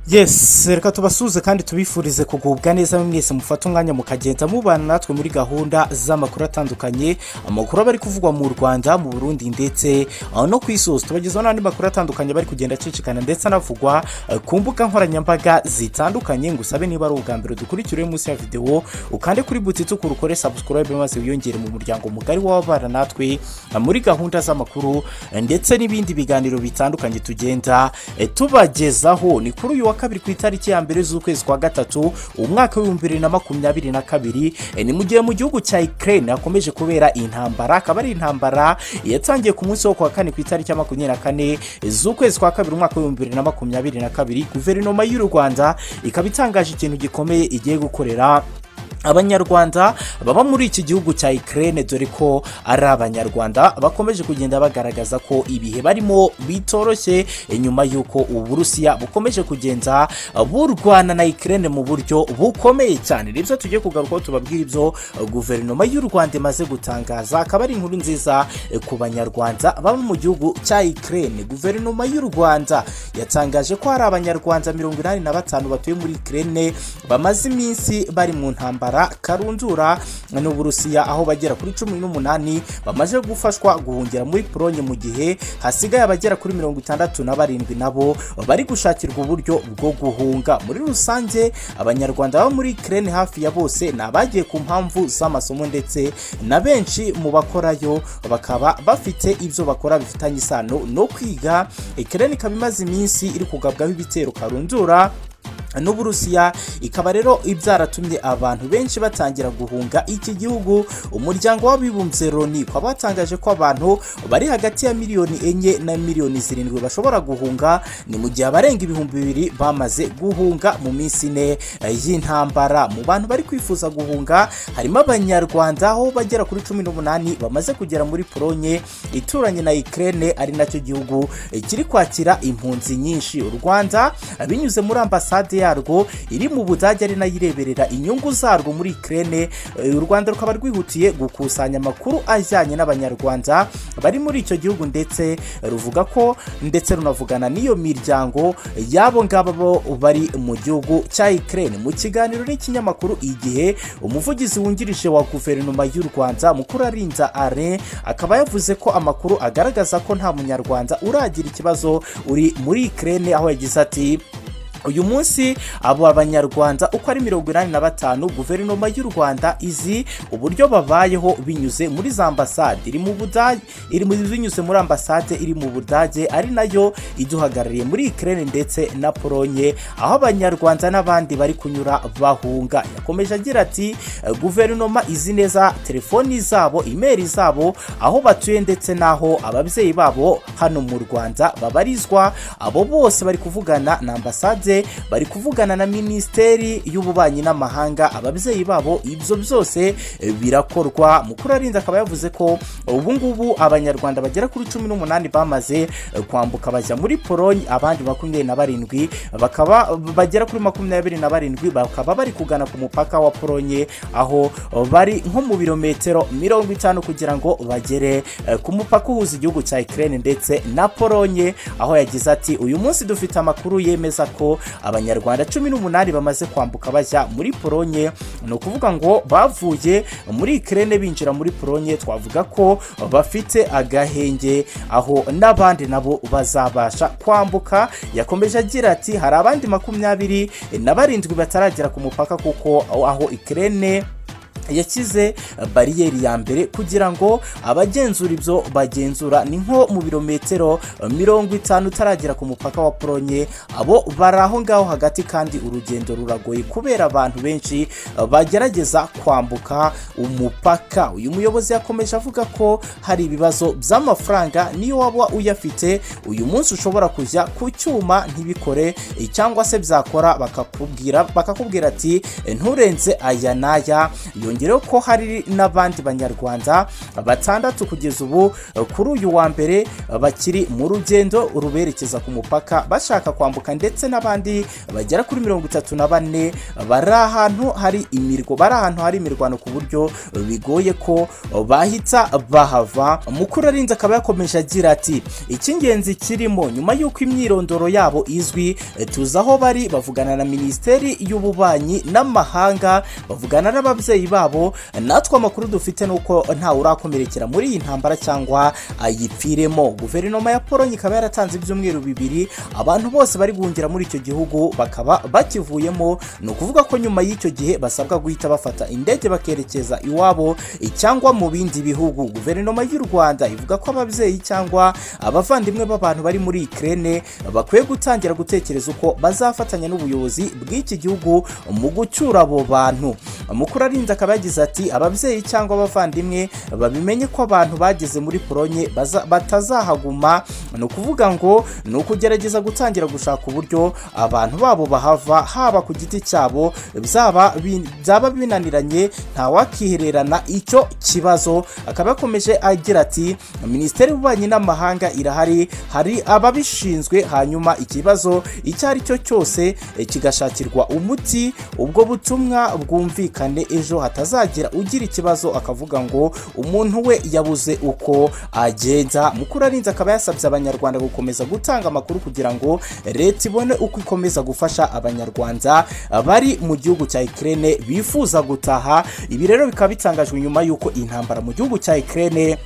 yesi reka tubasuhuze kandi tubifurize kugubwa neza mwese mufata umwanya mukagenda mubana natwe muri gahunda z'amakuru atandukanye amakuru aba ari kuvugwa mu rwanda mu burundi ndetse aho no ku isi hose tubagezaho n'andi makuru atandukanye bari kugenda acicikana ndetse anavugwa eh, ku mbuga nkoranyambaga zitandukanye ngo usabe niba ari ubwa mbere dukurikira munsi ya videwo ukande kuri butitsu ukore sabusikorobe maze wiyongere mu muryango mugari w'ababana natwe eh, muri gahunda z'amakuru eh, ndetse n'ibindi biganiro bitandukanye tugenda eh, tubagezaho ni kuri uyu wa kabiri ku itariki ya mbere z'ukwezi kwa gatatu umwaka w'ibihumbi bibiri na makumyabiri na kabiri eh, ni mu gihe mu gihugu cya Ukraine hakomeje kubera intambara akaba ari intambara yatangiye ku munsi wo ku wa kane ku itariki ya makumyabiri na kane z'ukwezi kwa kabiri umwaka w'ibihumbi bibiri na makumyabiri na kabiri guverinoma y'u rwanda ikaba itangaje ikintu gikomeye igiye gukorera abanyarwanda baba muri iki gihugu cya ikirere dore ko ari abanyarwanda bakomeje kugenda bagaragaza ko ibihe barimo bitoroshye eh, nyuma y'uko uburusiya bukomeje kugenda eh, burwana na ikirere mu buryo bukomeye cyane nibyo tugiye kugarukaho tubabwira ibyo eh, guverinoma y'u rwanda imaze gutangaza akaba ari inkuru nziza eh, ku banyarwanda baba mu gihugu cya ikirere guverinoma y'u rwanda yatangaje ko hari abanyarwanda mirongo inani na batanu batuye muri ikirere bamaze iminsi bari mu ntambara karundura n'uburusiya aho bagera kuri cumi n'umunani bamaze gufashwa guhungira muri polonye mu gihe hasigaye abagera kuri mirongo itandatu na barindwi nabo bari gushakirwa uburyo bwo guhunga muri rusange abanyarwanda baba muri kirene hafi ya bose ni abagiye ku mpamvu z'amasomo ndetse na benshi mu bakorayo bakaba bafite ibyo bakora bifitanye isano no kwiga ikirene ikaba imaze iminsi iri kugabwaho ibitero karundura n'uburusiya ikaba rero ibyaratumye abantu benshi batangira guhunga iki gihugu umuryango w'abibumbye loni ukaba watangaje ko abantu bari hagati ya miliyoni enye na miliyoni zirindwi bashobora guhunga ni mu gihe abarenga ibihumbi bibiri bamaze guhunga mu minsi ine eh, y'intambara mu bantu bari kwifuza guhunga harimo abanyarwanda aho bagera kuri cumi n'umunani bamaze kugera muri polonye ituranye na ikirere ari nacyo gihugu eh, kiri kwakira impunzi nyinshi u rwanda eh, binyuze muri ambasade yarwo iri mu budage ari nayo ireberera inyungu zarwo muri ikirere u rwanda rukaba rwihutiye gukusanya amakuru ajyanye n'abanyarwanda bari muri icyo gihugu ndetse ruvuga ko ndetse runavugana n'iyo miryango y'abo ngabo bo bari mu gihugu cya ikirere mu kiganiro n'ikinyamakuru igihe umuvugizi wungirije wa guverinoma y'u rwanda mukuru arinza are akaba yavuze ko amakuru agaragaza ko nta munyarwanda uragira ikibazo uri muri ikirere aho yagize ati uyu munsi abo banyarwanda uko ari mirongo inani na batanu guverinoma y'u rwanda izi uburyo babayeho binyuze muri za ambasade iri mu budage iri mu- binyuze muri ambasade iri mu budage ari nayo iduhagarariye muri ikirere ndetse na polonye aho abanyarwanda n'abandi bari kunyura bahunga yakomeje agira ati "Eh, guverinoma izi neza telefoni zabo imeri zabo aho batuye ndetse n'aho ababyeyi babo hano mu rwanda babarizwa abo bose bari kuvugana na ambasade bari kuvugana na minisiteri y'ububanyi n'amahanga ababyeyi babo ibyo byose eh, birakorwa mukuru arinze akaba yavuze ko ubu ngubu abanyarwanda bagera kuri cumi n'umunani bamaze eh, kwambuka bajya muri polonye abandi makumyabiri na barindwi bakaba bagera kuri makumyabiri na barindwi bakaba bari kugana ku mupaka wa polonye aho eh, bari nko mu birometero mirongo itanu kugira ngo bagere eh, ku mupaka uhuza igihugu cya ikirere ndetse na polonye aho yagize ati uyu munsi dufite amakuru yemeza ko abanyarwanda cumi n'umunani bamaze kwambuka bajya muri polonye ni ukuvuga ngo bavuye muri ikirere binjira muri polonye twavuga ko bafite agahenge aho n'abandi nabo bazabasha kwambuka yakomeje agira ati hari abandi makumyabiri na barindwi bataragera ku mupaka kuko aho ikirere yashyize bariyeri ya mbere kugira ngo abagenzura ibyo bagenzura ni nko mu birometero mirongo itanu utaragera ku mupaka wa polonye abo bari aho ngaho hagati kandi urugendo ruragoye kubera abantu benshi bagerageza kwambuka umupaka uyu muyobozi yakomeje avuga ko hari ibibazo by'amafaranga niyo waba uyafite uyu munsi ushobora kujya ku cyuma ntibikore eh, cyangwa se byakora bakakubwira bakakubwira ati "Eh, nturenze aya n'aya yongera yongereho ko hari n'abandi banyarwanda batandatu kugeza ubu kuri uyu wa mbere bakiri mu rugendo ruberekeza ku mupaka bashaka kwambuka ndetse n'abandi bagera kuri mirongo itatu na bane bari ahantu hari imirwo bari ahantu hari imirwano ku buryo bigoye ko bahita bahava mukuru arinze akaba yakomeje agira ati icy'ingenzi kirimo nyuma y'uko imyirondoro yabo izwi tuzi aho bari bavugana na minisiteri y'ububanyi n'amahanga bavugana n'ababyeyi babo natwe amakuru dufite ni uko ntawe urakomerekera muri iyi ntambara cyangwa ayipfiremo guverinoma ya polonye ikaba yaratanze ibyumweru bibiri abantu bose bari guhungira muri icyo gihugu bakaba bakivuyemo ni ukuvuga ko nyuma y'icyo gihe basabwa guhita bafata indege bakerekeza iwabo cyangwa mu bindi bihugu guverinoma y'u rwanda ivuga ko ababyeyi cyangwa abavandimwe b'abantu bari muri ikirere bakwiye gutangira gutekereza uko bazafatanya n'ubuyobozi bw'iki gihugu mu gucyura abo bantu mukuru arinze akaba yagize ati ababyeyi cyangwa abavandimwe babimenye ko abantu bageze muri polonye batazahaguma ni ukuvuga ngo ni ukugerageza gutangira gushaka uburyo abantu babo bahava haba ku giti cyabo byaba binaniranye ntawakihererana icyo kibazo akaba yakomeje agira ati minisiteri y'ububanyi n'amahanga irahari hari ababishinzwe hanyuma ikibazo icyo ari cyo cyose kigashakirwa umuti ubwo butumwa bwumvikane ejo hatazagira ugira ikibazo akavuga ngo umuntu we yabuze uko agenda mukuru arinze akaba yasabye abanyarwanda gukomeza gutanga amakuru kugira ngo leta ibone uko ikomeza gufasha abanyarwanda bari mu gihugu cya ikirere bifuza gutaha ibi rero bikaba bitangajwe nyuma y'uko intambara mu gihugu cya ikirere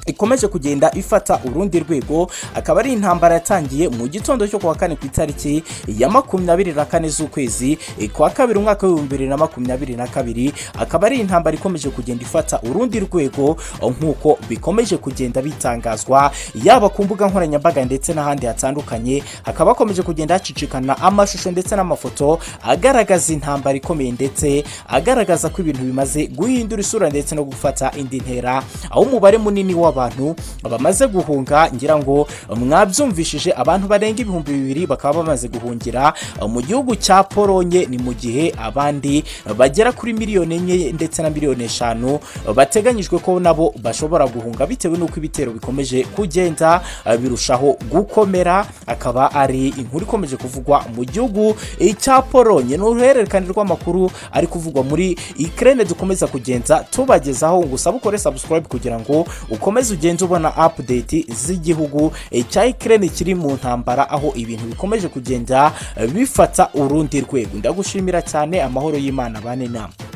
ikomeje kugenda ifata urundi rwego akaba ari intambara yatangiye mu gitondo cyo kuwa kane ku itariki ya makumyabiri na kane z'ukwezi kwa kabiri umwaka w'ibihumbi bibiri na makumyabiri na kabiri akaba ari intambara ikomeje kugenda ifata urundi rwego nk'uko bikomeje kugenda bitangazwa yaba ku mbuga nkoranyambaga ndetse n'ahandi hatandukanye hakaba hakomeje kugenda hacicikana amashusho ndetse n'amafoto agaragaza intambara ikomeye ndetse agaragaza ko ibintu bimaze guhindura isura ndetse no gufata indi ntera aho umubare munini w'abantu abantu bamaze guhunga ngira ngo mwabyumvishije abantu barenga ibihumbi bibiri bakaba bamaze guhungira mu gihugu cya polonye ni mu gihe abandi bagera kuri miliyoni enye ndetse na miliyoni eshanu bateganyijwe ko nabo bashobora guhunga bitewe n'uko ibitero bikomeje kugenda birushaho gukomera akaba ari inkuru ikomeje kuvugwa mu gihugu cya polonye ni uruhererekane rw'amakuru ari kuvugwa muri ikirere dukomeza kugenda tubagezaho ngo usabe ukore sabusikarayibu kugira ngo ukomeze ugenda ubona apudeti z'igihugu cya ikirere kiri mu ntambara aho ibintu bikomeje kugenda bifata urundi rwego ndagushimira cyane amahoro y'imana bane inama